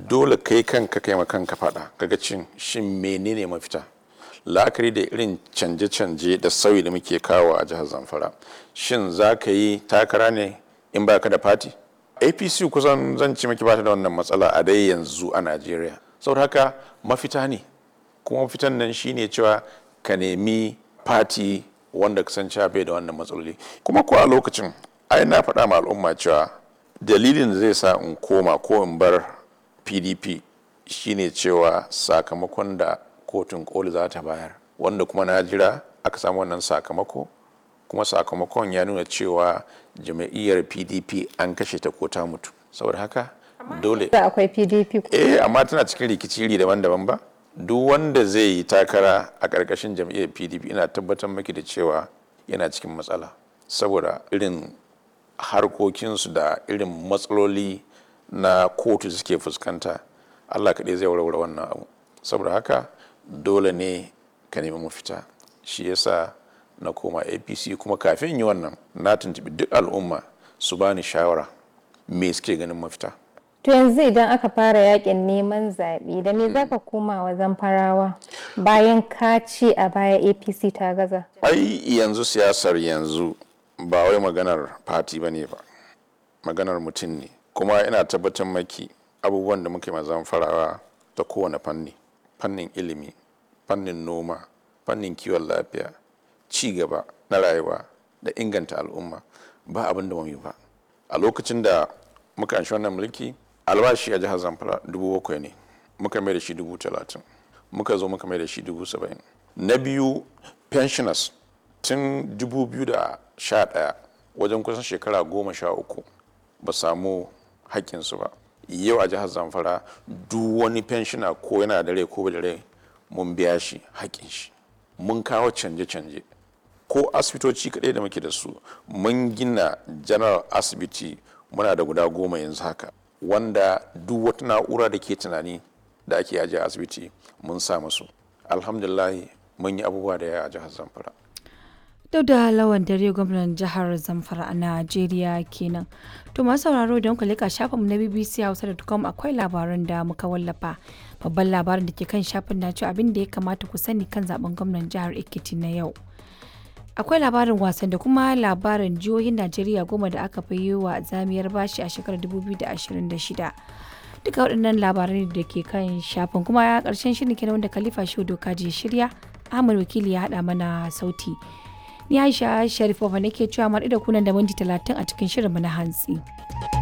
dole kai kanka kai kanka faɗa kaga cin shin menene mafita la'akari da irin canje-canje da sauyi da muke kawo a jihar zamfara shin za ka yi takara ne in ba ka da fati apc kusan zan ci maki bata da wannan matsala a dai yanzu a najeriya saboda haka mafita ne kuma mafitan nan shine cewa ka nemi fati wanda ka san bai da wannan matsaloli kuma ko a lokacin ai na faɗa ma al'umma cewa dalilin da zai sa in koma ko in bar pdp shine cewa sakamakon da kotun koli za ta bayar wanda kuma na jira aka samu wannan sakamako kuma sakamakon ya nuna cewa jama'iyyar pdp an kashe ta ko ta mutu saboda haka dole da akwai pdp eh amma tana cikin rikici iri daban-daban ba duk wanda zai yi takara a ƙarƙashin jam'iyyar pdp ina tabbatar maki da cewa yana cikin matsala saboda irin harkokinsu da irin matsaloli na kotu suke fuskanta allah kaɗai zai warware wannan abu saboda haka dole ne ka nemi mafita shi yasa na koma apc kuma kafin yi wannan na tuntubi duk al'umma su bani shawara me suke ganin mafita to yanzu idan aka fara yakin neman zaɓe da me za ka koma wa zamfarawa bayan ka ce a baya apc ta gaza ai yanzu siyasar yanzu ba wai maganar fati ba ne ba maganar mutum ne kuma ina tabbatar maki abubuwan da muke mazan farawa ta kowane fanni fannin ilimi fannin noma fannin kiwon lafiya ci gaba na rayuwa da inganta al'umma ba abin da yi ba a lokacin da muka anshi wannan mulki albashi a jihar zamfara dubu bakwai ne muka mai da shi dubu talatin muka zo muka mai da shi dubu saba'in na biyu pensioners tun dubu biyu da sha ɗaya wajen kusan shekara goma sha uku ba samu haƙƙinsu ba yau a jihar zamfara duk wani pensioner ko yana da rai ko da rai mun biya shi haƙƙin shi mun kawo canje-canje ko asibitoci kaɗai da muke da su mun gina general asibiti muna da guda goma yanzu haka wanda duk wata na'ura da ke tunani da ake ajiye asibiti mun sa musu alhamdulahi mun yi abubuwa da yawa a jihar zamfara da lawan dare gwamnan jihar zamfara a najeriya kenan to masu sauraro don ku leka shafinmu na bbc hausa.com akwai labaran da muka wallafa babban labarin da ke kan shafin na cewa abin da ya kamata ku sani kan zaben gwamnan jihar ekiti na yau akwai labarin wasan da kuma labarin jihohin najeriya goma da aka fi yi wa zamiyar bashi a shekarar 2026 duka waɗannan labarai da ke kan shafin kuma ya ƙarshen shirin kenan wanda khalifa shehu doka je shirya ahmad wakili ya haɗa mana sauti ni aisha sharifova nake cewa mar da kunan da minti talatin a cikin shirinmu na hantsi.